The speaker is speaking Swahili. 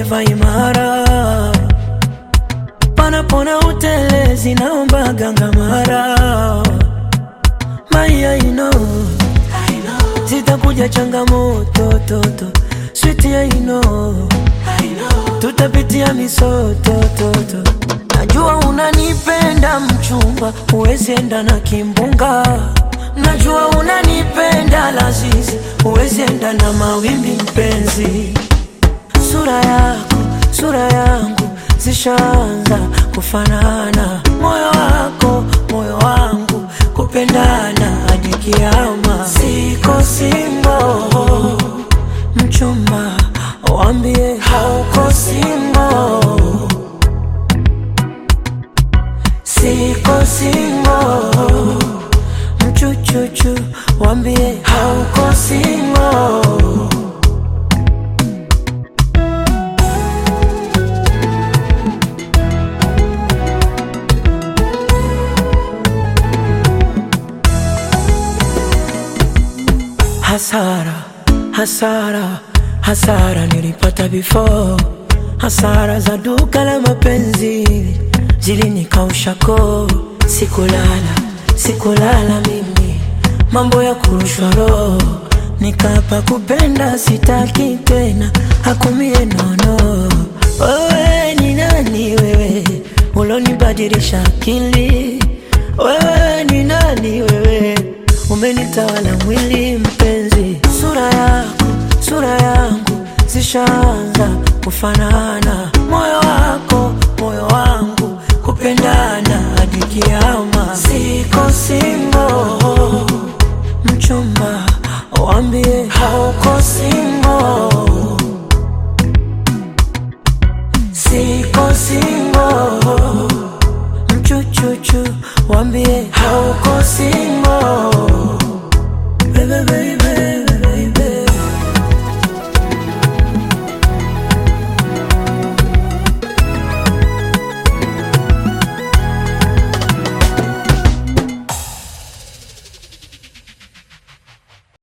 forever imara panapona utelezi naomba gangamara maya ino zitakuja changamoto toto switi ya ino tutapitia misotototo najua unanipenda mchumba huwezi enda na kimbunga najua unanipenda lazizi huwezi enda na mawimbi mpenzi sura yako sura yangu zishaanza kufanana moyo wako moyo wangu kupendana hadi kiama siko singo mchumba wambie hauko singo siko singo mchuchuchu wambie hauko singo hasara hasara hasara nilipata before hasara za duka la mapenzi zilinikausha koo sikulala sikulala mimi mambo ya kurushwa roho nikapa kupenda sitaki tena hakumie nono wewe ni nani wewe ulonibadilisha akili wewe ni nani wewe umenitawala mwili mpenzi sura yako sura yangu zishaanza kufanana moyo wako moyo wangu kupendana hadi kiama siko singo mchumba wambie hauko singo siko singo mchuchuchu wambie hauko singo Baby, baby.